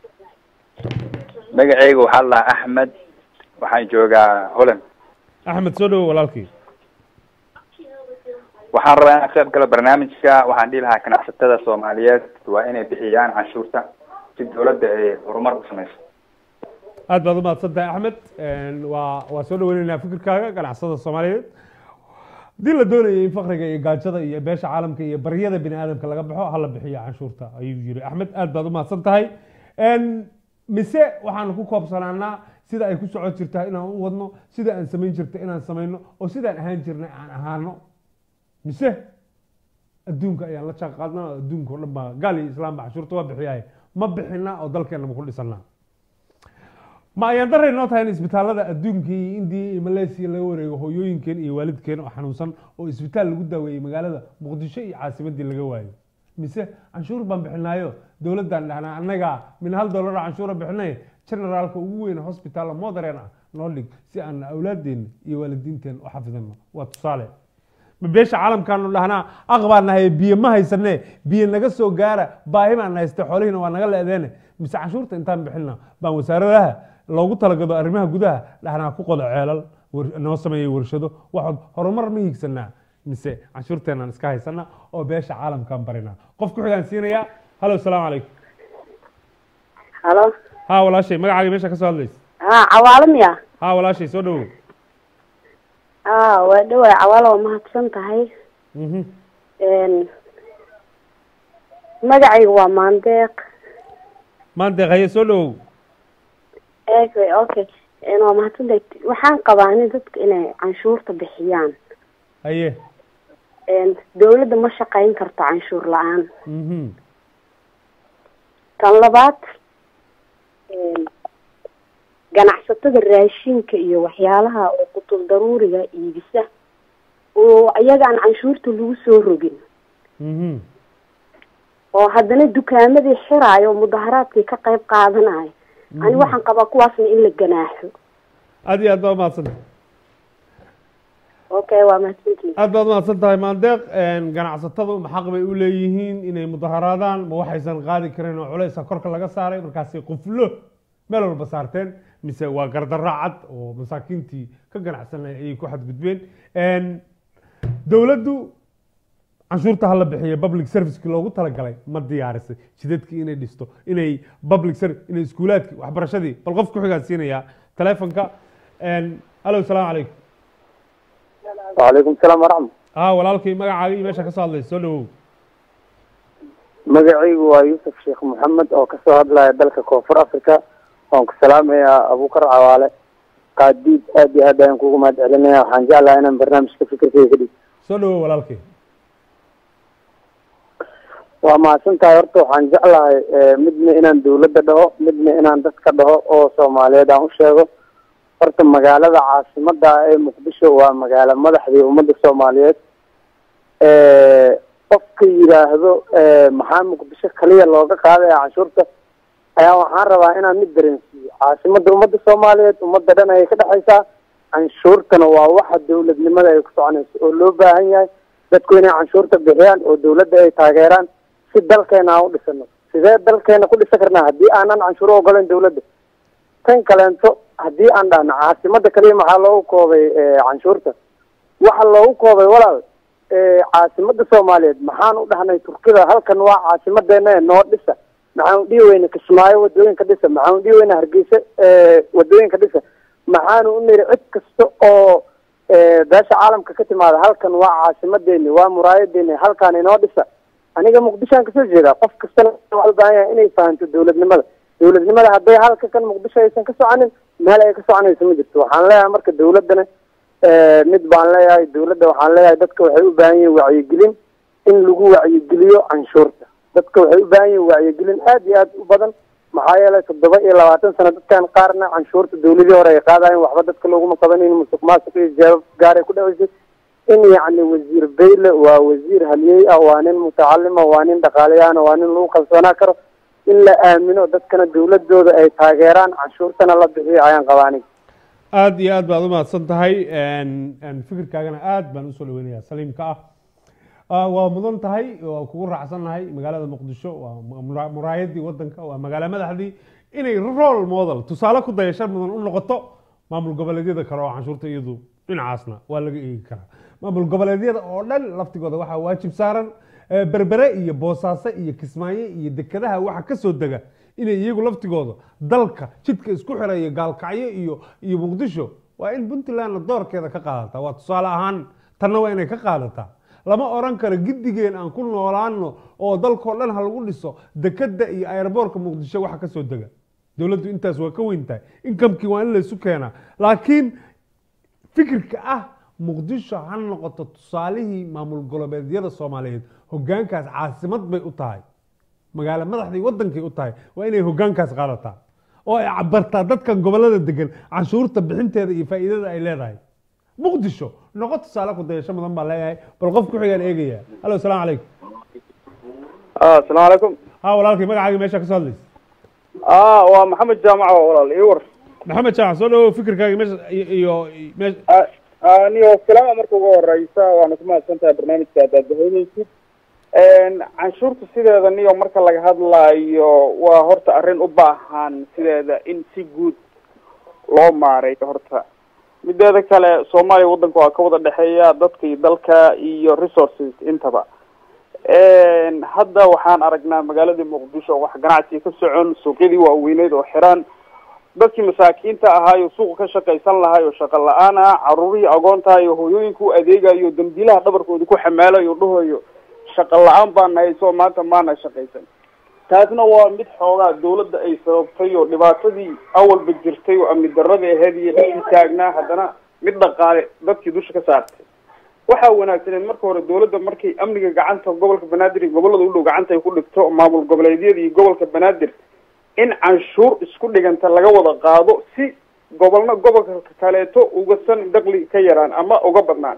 Speaker 12: magacaygu waxaa la dhahaa axmed waxaan joogaa holland
Speaker 1: axmed soo dhawow walaalkii
Speaker 12: waxaan rabaa inaan qayb galo barnaamijka waxaan dhihi lahaa ganacsatada soomaaliyeed waa inay bixiyaan canshuurta si dawladda ay horumar u samayso
Speaker 1: aad baad umahadsan tahay axmed waa waa soo dhaweyneynaa fikirkaaga ganacsada soomaaliyeed haddii la doonaya in fakriga iyo gaajada iyo beesha caalamka iyo baryada bini aadamka laga baxo hala bixiyo canshuurta ayuu yiri axmed aad baad umahadsan tahay mise waxaanu ku koobsanaanaa sida ay ku socon jirtaa inaan u wadno sida aan samayn jirta inaan samayno oo sidaan ahaan jirnay aan ahaano mise adduunka ayaan la jaan qaadnaa oo adduunka o dhan baa gaal iyo islaamba canshuurta waa bixiyahay ma bixinaa oo dalkeena ma ku dhisanaa ma ayaan daray noo tahay in isbitaalada adduunka iyo indiya iyo malaysia laga wareego hooyooyinkeen iyo waalidkeen oo xanuunsan oo isbitaal lagu daaweeyey magaalada muqdisho iyo caasimadii laga waayo mise canshuur baan bixinaayo dowladdan dhahnaa annaga min hal dollar canshuura bixinay generaalka ugu weyn hospital modern ah noo dhig si aan awlaadeenna iyo waalidiinteen u xafidano waa tusaale ma beesha caalamkaanu dhahnaa aq baan nahay biyo ma haysane biyo naga soo gaara baahi baan hayste xoolihiina waa naga leedeene mise canshuurta intaan bixina baan wasaaradaha loogu talagado arrimaha gudaha dhahnaa ku qodo ceelal noo sameeya warshado waxood horumar ma hiigsanaa mise canshuurteenaan iska haysana oo beesha caalamkaan barinaa qof ku xigaan siinayaa halo salaamu calaykum
Speaker 8: halo
Speaker 1: ha walaashay magacaaga meesha ka soo hadlaysa
Speaker 8: ha cawaalo miya
Speaker 1: ha walaashay soo dhawow
Speaker 8: ha waa dhawaay cawaalo waa mahadsan tahay magacayga waa maandeeq
Speaker 1: maandeeq haye soo dhawow
Speaker 8: okay okay waa mahadsan tahay waxaan qabaa in dadka inay canshuurta bixiyaan
Speaker 1: haye
Speaker 8: dawladda ma shaqayn karto canshuur la-aan kan labaad ganacsatada raashinka iyo waxyaalaha oo qutul daruuriga iibisa oo iyaga aan canshuurta lagu soo rogin oo haddana dukaamadii xiraayo oo mudaharaadkii ka qayb qaadanayo ani waxaan qabaa kuwaasna in la ganaaxo
Speaker 1: aad iyo aad baa umahadsan
Speaker 8: okay waa mahadsantihin
Speaker 1: aad baad umahadsan tahay maandeeq ganacsatadu xaq bay u leeyihiin inay mudaharaadaan ma waxaysan qaadi karin oo culeysa korka laga saaray markaasi quflo meel walba saarteen mise waa gardarro cad oo masaakiintii ka ganacsanay ayay ku xadgudbeen dowladdu canshuurta hala bixiyo public serviceki loogu talagalay ma diyaarisay jidadkii inay dhisto inay public service inay iskuulaadkii waxbarashadii bal qof ku xigaan siinayaa telefonka halo salaamu calaykum
Speaker 11: وعليكم السلام ورحمة
Speaker 1: ah walaalkay magacaaga iyo meesha ka soo hadlaysa soo dhawow
Speaker 15: magacaygu waa yuusuf sheekh maxamed oo kasoo hadlaya dalka koonfur africa waan ku salaamayaa abukar cawaale qaadiid aad iyo aad ayaan kugu mahad celinaya waxaan jeclahay inaan barnaamijka fikirkeyga ka dhig
Speaker 1: soo dhawow walaalkay
Speaker 15: waa mahadsan tahay horta waxaan jeclahay eh, midna inaan dawladda dhaho midna inaan dadka dhaho oo soomaaliyeed aan u sheego horta magaalada caasimada ah ee muqdisho waa magaalo madaxdii ummadda soomaaliyeed Eh, qofka yidhaahdo eh, maxaa muqdisho kaliya looga qaadaya canshuurta ayaa waxaan rabaa inaan mid dareensiiyo caasimada ummadda soomaaliyeed ummadda dhan ayay ka dhexaysaa canshuurtana waa waxa dawladnimada ay ku soconayso oo loo baahan yahay dadku inay canshuurta bixiyaan oo dawladda ay taageeraan si dalkeena aan u dhisano sidee dalkeena ku dhisan karnaa haddii aanan canshuuro ogolayn dawladda tan kaleento haddii aan dhahno caasimada kaliya maxaa loogu koobay eh, canshuurta waxa loogu koobay walaal eh, caasimada soomaaliyeed maxaan u dhahnay turkida halkan waa caasimadeena ee noo dhisa maxaan u dhihi weyna kismaayo wadooyinka dhisa maxaan u dhihi weyna hargeysa eh, wadooyinka dhisa maxaanu u niri cid kasta oo eh, beesha caalamka ka timaada halkan waa caasimadeeni waa muraayadeeni halkaan inoo dhisa aniga muqdishoan kasoo jeedaa qof kastana waxaa u baahan yahay inay fahanto dawladnimada dawladnimada hadday halka kan muqdisho aysan ka soconin meel ay ka soconayso ma jirto waxaan leeyahay marka dawladdana eh, mid baan leeyahay dawladda waxaan leeyahay dadka waxay u baahan yihin wacyigelin in lagu wacyigeliyo canshuurta dadka waxay u baahan yihin wacyigelin aad iyo aad u badan maxaa yeelay toddoba iyo labaatan sano dadkan qaarna canshuurta dawladii hore ay qaadayen waxba dadka looguma qabanin musuq maasuq iyo jawaab gaar ay ku dhaceysay in yacni wasiir bayle waa wasiir haliyey ah waa nin mutacalima waa nin dhaqaalayaana waa nin lagu kalsoonaa karo in la aamino dadkana dawladooda ay taageeraan canshuurtana la bixiyo ayaan qabaanin
Speaker 1: aad iyo aad baad u mahadsan tahay n- n fikirkaagana aad baan usoo dhaweynayaa saliimka ah Ah, waa mudan tahay waa kugu raacsannahay magaalada muqdisho waa mura- muraayadii wadanka waa magaalo madaxdii inay role model tusaale ku dayasho mudan u noqoto maamul goboleedyada kale oo canshuurta iyadu dhinacaasna waa laga eegi karaa maamul goboleedyada oo dhan laftigooda waxaa waajib saaran eh, berbere iyo boosaaso iyo kismaayo iyo dekedaha waxa ka soo dega inay iyagu laftigooda dalka jidka isku xiraya gaalkacyo iyo iyo muqdisho waa in puntlandna doorkeeda ka qaadataa waa tusaale ahaan tanna waa inay ka qaadataa lama oran karo giddigeen aan ku noolaano oo dalkoo dhan ha lagu dhiso dekeda iyo aeroboortka muqdisho waxa ka soo dega dowladdu intaas waa ka weyn tahay inkamkii waa in laysu keenaa laakiin fikirka ah muqdisho ha noqoto tusaalihii maamul goboleedyada soomaaliyeed hogaankaas caasimad bay u tahay magaalo madaxdii wadankay u tahay waa inay hogaankaas qaadataa oo ay cabartaa dadkan gobolada degan canshuurta bixinteeda iyo faa'iidada ay leedahay muqdisho noqo tusaale ku dayasho mudan baa leeyahay bal qof ku xigaan eegaya hallo asalaamu calaykum
Speaker 16: asalaamu calaykum
Speaker 1: ha walaalkay magacaagii meesha ka soo hadlaysa
Speaker 16: ah waa maxamed jaamac oo walaal ii war
Speaker 1: maxamed jaac soo dhawow fikirkaagii meesha iyo iyo meesha
Speaker 16: niyo salaama marka ugu horeysa waana ku mahadsan tahay barnaamijka haddaad dahoynaysid canshuurta sideeda niyo marka laga hadlaayo waa horta arrin u baahan sideeda in si guud loo maareeyo horta mideeda kale soomaaliya waddanka waa ka wada dhexeeya dadka iyo dalka iyo resources intaba hadda waxaan aragnaa magaaladii muqdisho wax ganacsiga ka socon suuqyadii waaweyneyd oo xiran dadkii masaakiinta ahaayo suuqa ka shaqaysan lahaay oo shaqo la-aan ah caruurihii agoonta iyo hooyooyinka u adeegayo dambiilaha dhabarkooda ku xamaalayo dhahayo shaqo la-aan baa nahay soo maanta maana shaqaysan taasna waa mid xoogaa dawladda ay sababtay oo dhibaatadii awalba jirtay oo amni darada aheyd iyo dhixii taagnaa haddana mid dhaqaale dadkii dusha ka saartay waxaa wanaagsaneed marka hore dawladda markay amniga gacanta gobolka banaadir iyo gobolada u dhow gacanta ay ku dhigto maamul goboleedyada iyo gobolka banaadir in canshuur isku dhiganta laga wada qaado si gobolna gobolka kaleeto ugasan dakli ka yaraan ama uga badnaan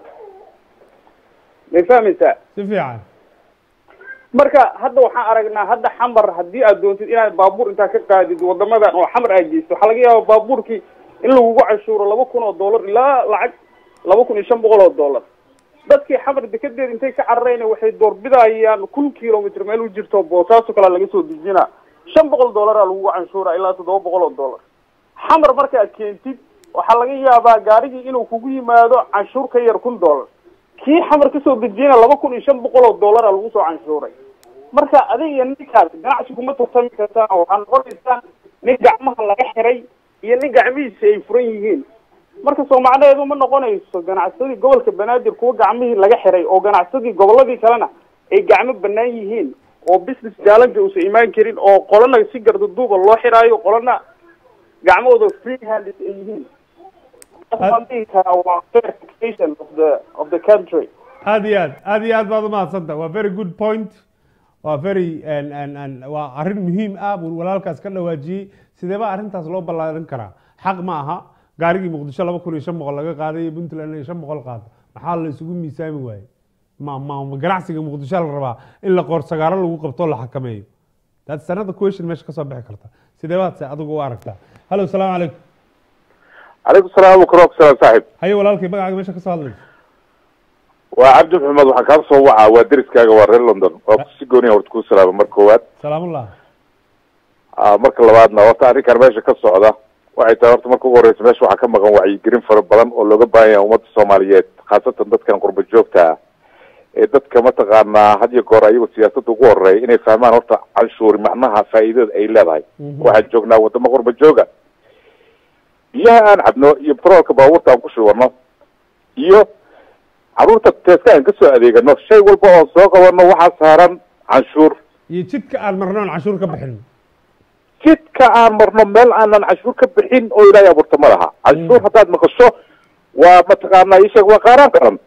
Speaker 16: may fahmaysaa
Speaker 1: si fiican
Speaker 16: marka hadda waxaan aragnaa hadda xamar haddii aad doontid inaad baabuur intaa ka qaadid wadamadan oo xamar aad geysto waxaa laga yaaba baabuurkii in lagugu canshuuro laba kun oo dollar ilaa lacag laba kun iyo shan boqol oo dollar dadkii xamar dekedeed intay ka cararayna waxay doorbidayaan kun kilomitr meel u jirto boosaaso kalea laga soo dejina shan boqol dollaraa lagugu canshuura ilaa toddoba boqol oo dollar xamar markaad keentid waxaa laga yaabaa gaarigii inuu kugu yimaado canshuur ka yar kun dollar kii xamar kasoo dejiyana laba kun iyo shan boqol oo dollara lagu soo canshuuray marka adiga iyo ninkaas ganacsi kuma tartami kartaan waxaa noqonaysaa nin gacmaha laga xiray iyo nin gacmihiisa ay furan yihiin marka soo macnaheedu ma noqonayso ganacsadii gobolka banaadir kuwa gacmihii laga xiray oo ganacsadii goboladii kalena ay gacmo banaan yihiin oo business challenge uusan imaan karin oo qolana si gardaduuba loo xiraayo qolana gacmahooda free handed ay yihiin Waxaan dhihi karaa waa verification of the of the country
Speaker 1: aad iyo aad aad iyo aad baad umahadsanta waa very good point waa very and- and- and waa arrin muhiim ah buu walaalkaas ka dhawaajiyey sideeba arrintaas loo ballaarin karaa xaq ma aha gaarigii muqdisho laba kun iyo shan boqol laga qaaday iyo puntland iyo shan boqol qaado maxaa la isugu miisaami waayey ma ma ma ganacsiga muqdisho la rabaa in la qoorsagaaro lagu qabto o la xakameeyo that's another question meesha kasoo bixi karta sideebaad se adigu u aragtaa hallo salaamu calaykum
Speaker 17: calaykum salaam wakrook salaam saaxib
Speaker 1: haye walaalkay magacaaga meesha kasoo hadlaysa
Speaker 17: waa cabdi maxamed waxaan kaa soo wacaa waa deriskaaga waa reer london waa si gooniya horta kuu salaama mar koowaad
Speaker 1: salaamullah
Speaker 17: Ah, marka labaadna horta arrinkan meesha ka socda waxay tahay horta marka ugu horeysa meesha waxaa ka maqan wacyigelin fara badan oo looga baahan yahay ummadda soomaaliyeed khaasatan dadkan qurba joogta ah ee dadka mataqaanaa had iyo goor ayago siyaasadda ugu horeeya inay fahmaan horta canshuuri macnaha faa'iidada ay leedahay waxaan joognaa wadamo qurba jooga biyaha aan cabno iyo petroolka baabuurta aan ku shubano iyo caruurta teeska aan kasoo adeegano shay walba oon soo qabano waxaa saaran canshuur
Speaker 1: iyo jidka aan marno aan cashuur ka bixin
Speaker 17: jidka aan marno meel aanan cashuur ka bixin oo ilaahay abuurta ma laha cashuur haddaad maqasho waa mataqaanaa ii sheeg waa qaaraan qaran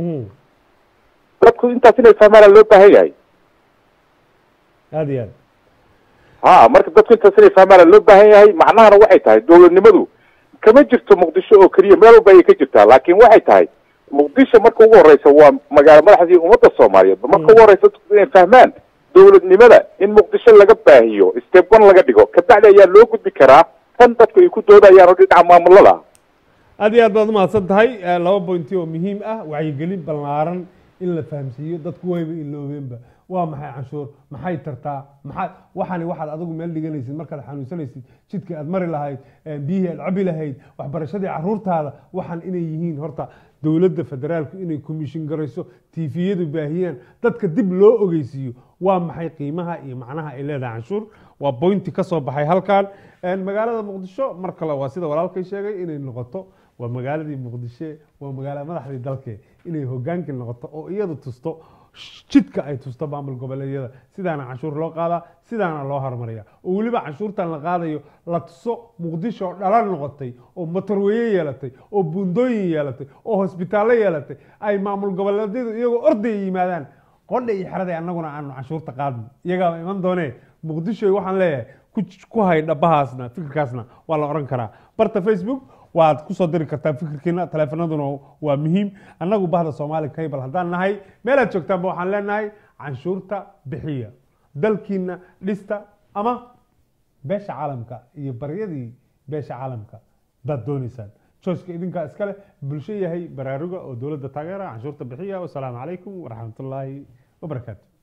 Speaker 17: dadku intaas inay fahmaana loo baahan yahay
Speaker 1: aad iyo aad
Speaker 17: ha marka dadku intaas inay fahmaana loo baahan yahay macnahana waxay tahay dowladnimadu kama jirto muqdisho oo keliya meel walba ayay ka jirtaa laakiin waxay tahay muqdisho marka ugu horeysa waa magaalo madaxdii ummadda soomaaliyeed marka ugu horeysa dadku inay fahmaan dowladnimada in muqdisho laga baahiyo step one laga dhigo kabacdi ayaa loo gudbi karaa tan dadku ay ku doodayaan oo dhinaca maamulada
Speaker 1: aad iyo aad baad umahadsan tahay Eh, laba pointi oo muhiim ah wacyigelin ballaaran in la fahamsiiyo dadku wayba iloobeenba waa maxay canshuur maxay tartaa maxaa waxani waxaad adigu meel dhiganaysid markaad xanuunsanaysid jidka aad mari lahayd eh, biyihii aad cabi lahayd waxbarashadii caruurtaada waxaan inay yihiin horta dowladda federaalku inay commission garayso tiifiyadu baahiyaan dadka dib loo ogeysiiyo waa maxay qiimaha iyo macnaha ay leedahay canshuur waa bointi ka soo baxay halkan Eh, magaalada muqdisho mar kale waa sida walaalkay sheegay inay noqoto waa magaaladii muqdisho waa magaala madaxdii dalke inay hogaankii noqoto oo iyadu tusto jidka ay tusto maamul goboleedyada sidaana canshuur loo qaadaa sidaana loo hormariya oo weliba canshuurtan la qaadayo la tuso muqdisho oo dhalan noqotay oo motorweeye yeelatay oo buundooyin yeelatay oo hosbitaallo yeelatay ay maamul goboleedyadu iyagoo ordaya yimaadaan qodha iyo xeraday annaguna aanu canshuurta qaadno iyagaaba iman doonee muqdisho waxaan leeyahay ku ku hay dhabahaasna fikirkaasna waa la oran karaa barta facebook waad kusoo diri kartaa fikirkiina taleefanaduna waa muhiim annagu bahda soomaali cable haddaan nahay meelaad joogtaanba waxaan leenahay canshuurta bixiya dalkiina dhista ama beesha caalamka iyo baryadii beesha caalamka baad doonaysaan joyska idinkaa iskale bulsho yahay baraaruga oo dowladda taageera canshuurta bixiya wasalaamu calaykum waraxmatullaahi wabarakaatu